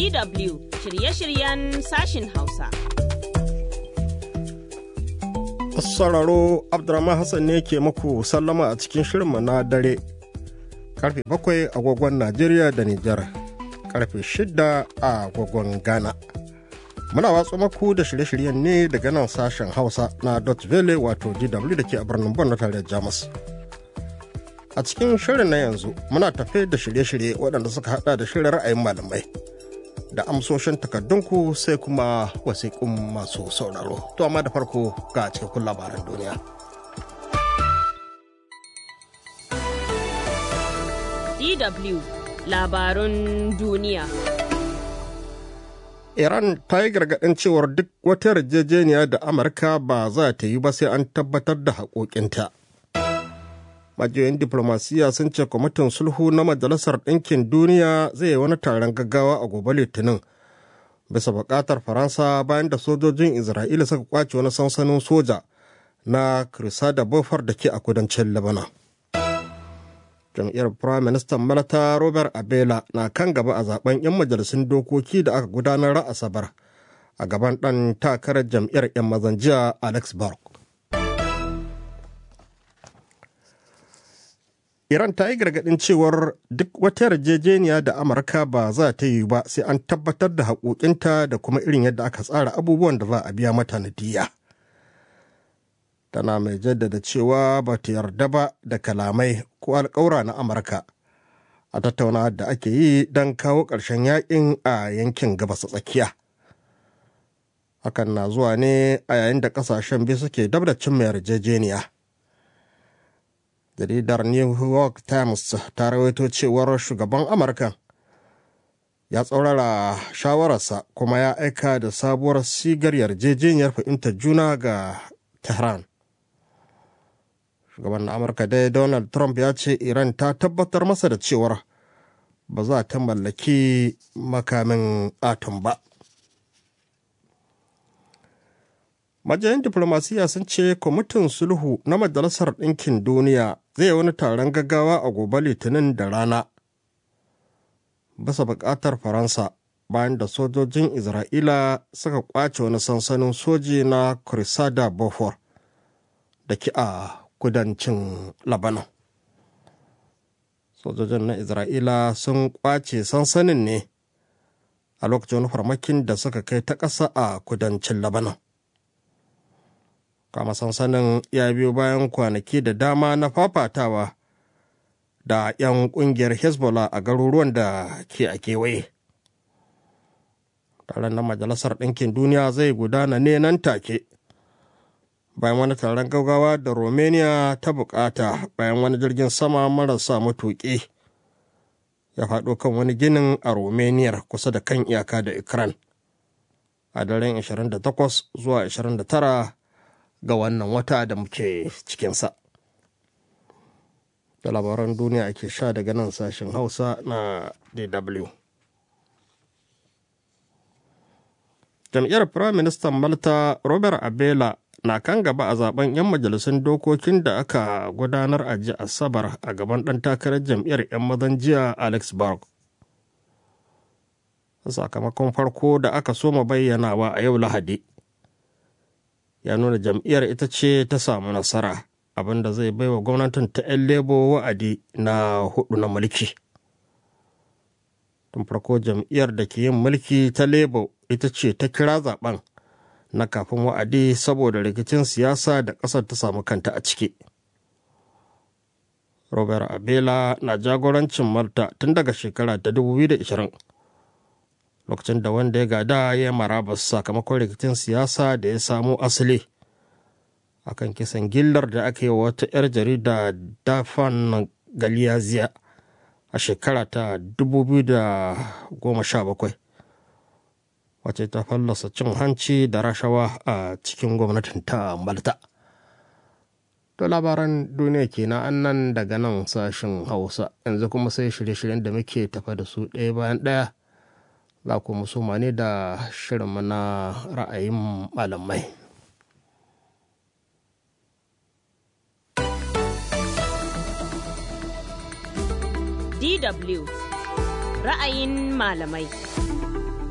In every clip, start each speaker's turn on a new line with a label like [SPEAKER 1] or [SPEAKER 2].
[SPEAKER 1] DW shirye-shiryen sashin Hausa.
[SPEAKER 2] Sauraro Abdurrahman Hassan ne ke muku sallama a cikin shirinmu na dare. Karfe bakwai agogon Najeriya da Nijar. Karfe shida a agogon Ghana. Muna watsa maku da shirye-shiryen ne daga nan sashen Hausa na Dot Vele wato DW da ke a birnin Bon na tarayyar Jamus. A cikin shirin na yanzu muna tafe da shirye-shirye waɗanda suka hada da shirin ra'ayin malamai. Da amsoshin takardunku sai kuma wasiƙun masu sauraro. To amma da farko ga cikakkun labaran duniya.
[SPEAKER 1] DW labarun duniya.
[SPEAKER 2] Iran ta yi gargaɗin cewar duk wata yarjejeniya da Amurka ba za ta yi ba sai an tabbatar da haƙoƙinta. majiyoyin diplomasiya sun ce kwamitin sulhu na majalisar ɗinkin duniya zai yi wani taron gaggawa a gobe litinin bisa buƙatar faransa bayan da sojojin isra'ila suka kwace wani sansanin soja na da bofar da ke a kudancin lebanon jam'iyyar prime minister malata robert abela na kan gaba a zaben 'yan majalisun dokoki da aka gudanar a asabar a gaban ɗan takarar jam'iyyar 'yan mazan jiya alex bark Iran ta yi gargaɗin cewar duk wata yarjejeniya da Amurka ba za ta yi ba sai an tabbatar da haƙoƙinta da kuma irin yadda aka tsara abubuwan da za a biya mata nadiya. Tana mai jaddada cewa ba ta yarda ba da kalamai ko alƙawura na Amurka a tattaunawa da ake yi don kawo ƙarshen yaƙin a yankin gabas tsakiya. Hakan na zuwa ne a yayin da ƙasashen biyu suke dab da cimma yarjejeniya. jaridar new york times ta rawaito cewar shugaban amurka ya tsaurara shawararsa kuma ya aika da sabuwar sigar yarjejeniyar fahimtar juna ga tehran shugaban amurka dai donald trump ya ce iran ta tabbatar masa da cewar ba za ta mallaki makamin atom ba majiyan diplomasiya sun ce kwamitin sulhu na majalisar ɗinkin duniya zai yi wani taron gaggawa a gobe litinin da rana bisa buƙatar faransa bayan da sojojin isra'ila suka kwace wani sansanin soji na kurisada bofor da ke a kudancin labanan sojojin na isra'ila sun kwace sansanin ne a lokacin farmakin da suka kai ta ƙasa a kudancin labanan kama sansanin ya biyo bayan kwanaki da dama na fafatawa da 'yan kungiyar hezbollah a garuruwan da ke a kewaye taron na majalisar ɗinkin duniya zai gudana ne nan take bayan wani taron gaggawa da romania ta bukata bayan wani jirgin sama marasa matuƙi ya faɗo kan wani ginin a romania kusa da kan iyaka da ukraine a daren 28 zuwa 29 ga wannan wata da muke cikinsa. Da labaran duniya ake sha daga nan sashen Hausa na DW. Jam'iyyar Firayim Ministan Malta Robert Abela na kan gaba a zaben 'yan majalisun dokokin da aka gudanar a ji Asabar a gaban ɗan takarar jam'iyyar 'yan mazan jiya Alex Bark. Sakamakon farko da aka soma bayyanawa a yau Lahadi. ya nuna jam'iyyar ita ce ta samu nasara abinda zai baiwa gwamnatin ta 'yan lebo wa'adi na hudu na mulki tun farko jam'iyyar da ke yin mulki ta lebo ita ce ta kira zaben na kafin wa'adi saboda rikicin siyasa da ƙasar ta samu kanta a ciki robert abela na jagorancin malta tun daga shekara ta 2020 lokacin da wanda ya gada ya marabas sakamakon rikicin siyasa da ya samo asali akan kisan gillar da aka yi wa wata 'yar jarida dafan galiyaziya a shekara ta 2017 wace ta fallasa cin hanci da rashawa a cikin gwamnatin ta malta to labaran duniya kenan annan daga nan sashen hausa yanzu kuma sai shirye-shiryen da muke tafa da su ɗaya bayan ɗaya za ku musuma ne da shirin na ra'ayin malamai.
[SPEAKER 1] DW ra'ayin malamai.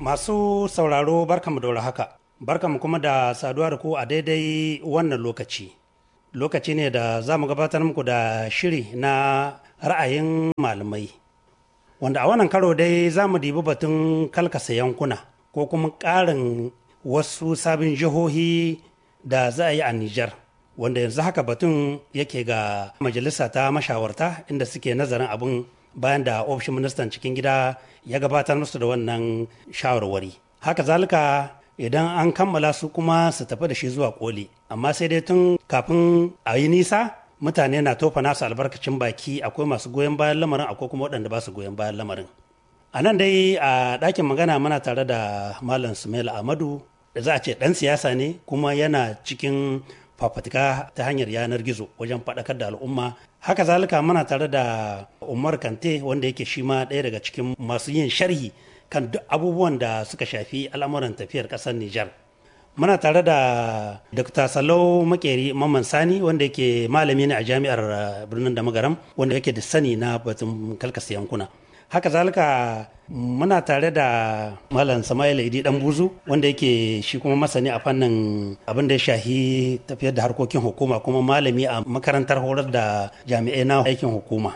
[SPEAKER 3] Masu sauraro barkamu da haka, barkamu kuma da saduwa da ku a daidai wannan lokaci. Lokaci ne da za mu gabatar muku da shiri na ra'ayin malamai. Wanda a wannan karo dai za mu dibi batun kalkasa yankuna ko kuma ƙarin wasu sabin jihohi da za a yi a Nijar. Wanda yanzu haka batun yake ga majalisa ta mashawarta inda suke nazarin abin bayan da ofishin ministan cikin gida ya gabatar musu da wannan shawarwari haka zalika idan an kammala su kuma su tafi da shi zuwa koli amma sai dai tun kafin a yi nisa mutane na tofa nasu albarkacin baki akwai masu goyon bayan lamarin akwai kuma waɗanda ba su goyon bayan lamarin a nan dai a ɗakin magana muna tare da malam sumaila amadu da za a ce ɗan siyasa ne kuma yana cikin fafatika ta hanyar yanar gizo wajen faɗakar da al'umma haka zalika muna tare da umar kante wanda yake shi ma ɗaya daga cikin masu yin sharhi kan duk abubuwan da suka shafi al'amuran tafiyar ƙasar nijar muna tare da dr salau makeri mamman sani wanda yake malami ne a jami'ar birnin da magaram wanda yake da sani na batun kalkasa yankuna haka zalika muna tare da malam sama'ila idi dan buzu wanda yake shi kuma masani a fannin abin da ya shahi tafiyar da harkokin hukuma kuma malami a makarantar horar da jami'ai na aikin hukuma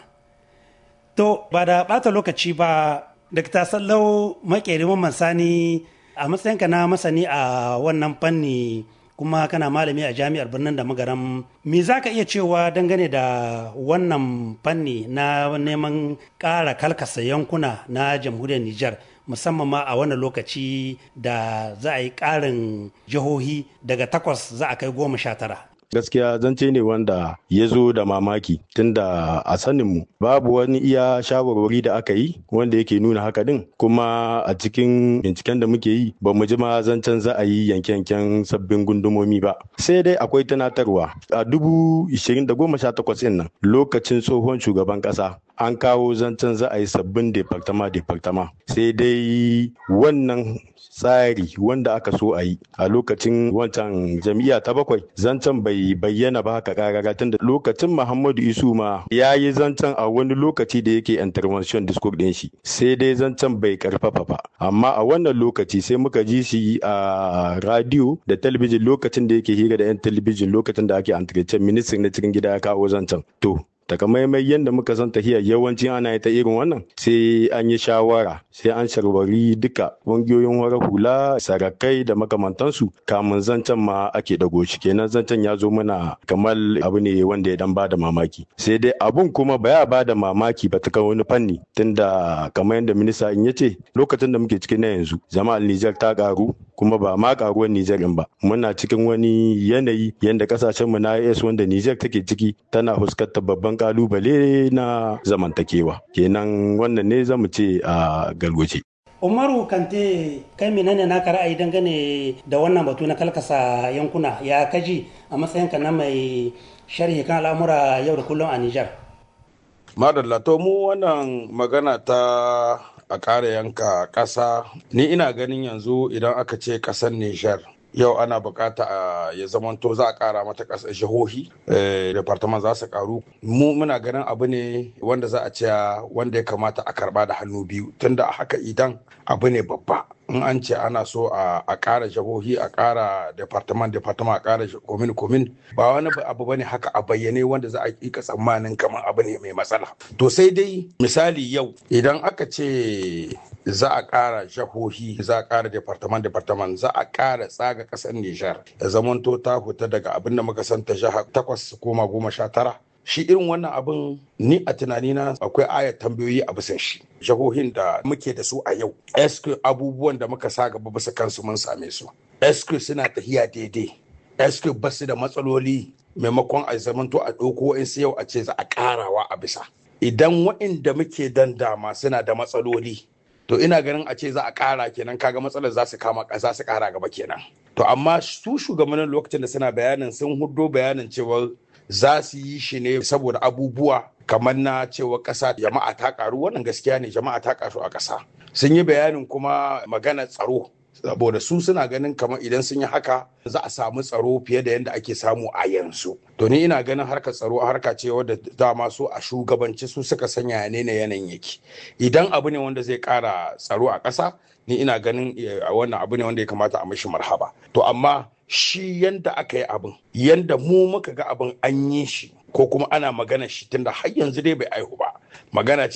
[SPEAKER 3] to ba da bata lokaci ba dr sallau makeri mamman sani a matsayinka na masani a wannan fanni kuma kana malami a jami'ar birnin da magaram me za ka iya cewa dangane da wannan fanni na neman ƙara kalkasa yankuna na jamhuriyar Nijar musamman ma a wannan lokaci da za a yi ƙarin jihohi daga takwas za a kai goma sha tara.
[SPEAKER 4] gaskiya zance ne wanda ya zo da mamaki tunda a saninmu babu wani iya shawarwari da aka yi wanda yake nuna haka din kuma a cikin binciken da muke yi ba mu ji ma zancen za a yi yanke-yanken sabbin gundumomi ba sai dai akwai tunatarwa a dubu ishirin da goma sha takwas nan lokacin tsohon shugaban kasa an kawo zancen za a yi sabbin departama departama sai dai wannan tsari wanda aka so a yi a lokacin wancan jam'iyya ta bakwai zancen bai bayyana ba haka karara tunda lokacin muhammadu isu ma ya yi zancen a wani lokaci da yake intervention discourse din shi sai dai zancen bai karfafa ba amma a wannan lokaci sai muka ji shi a radio da talabijin lokacin da yake hira da yan talabijin lokacin da ake entretien ministan na cikin gida ya kawo zancen to takamaimai yadda muka san tahiyar yawanci ana yi ta irin wannan sai an yi shawara sai an sharwari duka ƙungiyoyin wara hula sarakai da makamantansu kamun zancen ma ake dago shi kenan zancen ya zo mana kamar abu ne wanda ya dan bada mamaki sai dai abun kuma ba ya bada mamaki ba ta wani fanni tunda kamar yadda minista in ya ce lokacin da muke cikin na yanzu jama'ar Nijar ta karu kuma ba ma karuwar Nijar in ba muna cikin wani yanayi yadda kasashen mu na AS wanda Nijar take ciki tana fuskantar babban kalubale na zamantakewa kenan wannan ne zamu ce a galwace
[SPEAKER 3] umaru kante kai menene naka ra'ayi dangane da wannan batu na kalkasa yankuna ya kaji a matsayinka na mai sharhi kan al'amura yau da kullum a nijar
[SPEAKER 5] madalla to mu wannan magana ta a ƙara yanka ƙasa ni ina ganin yanzu idan aka ce ƙasar nijar yau ana bukata a ya zamanto za a kara mata kasar jihohi departament za su karu mu muna ganin abu ne wanda za a ce wanda ya kamata a karba da hannu biyu tunda a haka idan abu ne babba in an ce ana so a kara jihohi a kara departament departament a kara komin komin ba wani abu bane haka a bayyane wanda za a ika tsammanin kamar abu ne mai matsala to sai dai misali yau idan aka ce za a kara jihohi za a kara departament departament za a kara tsaga kasar Nijar ya zamanto ta fita daga abin da muka santa jiha takwas koma goma sha tara shi irin wannan abin ni a tunanina akwai ayat tambayoyi a bisan shi jihohin da muke da su a yau eske abubuwan da muka sa gaba bisa kansu mun same su eske suna tafiya daidai eske ba su da matsaloli maimakon a zamanto a ɗauko in su yau a ce za a ƙarawa a bisa idan waɗanda muke dan dama suna da matsaloli to ina ganin a ce za a ƙara kenan kaga matsalar za su kama za su ƙara gaba kenan to amma su shugabannin lokacin da suna bayanin sun hudo bayanin cewa za su yi shi ne saboda abubuwa kamar na cewa ƙasa jama'a ta ƙaru wannan gaskiya ne jama'a ta ƙaru a ƙasa sun yi bayanin kuma magana tsaro saboda su suna ganin kamar idan sun yi haka za a samu tsaro fiye da yadda ake samu a yanzu to ni ina ganin harkar tsaro harka ce wadda dama su a shugabanci su suka sanya ne na yanayin yake idan abu ne wanda zai kara tsaro a ƙasa ni ina ganin wannan abu ne wanda ya kamata a mishi marhaba to amma shi yanda aka yi abin yanda mu muka ga abin an yi shi ko kuma ana magana shi tunda har yanzu dai bai aihu ba magana ce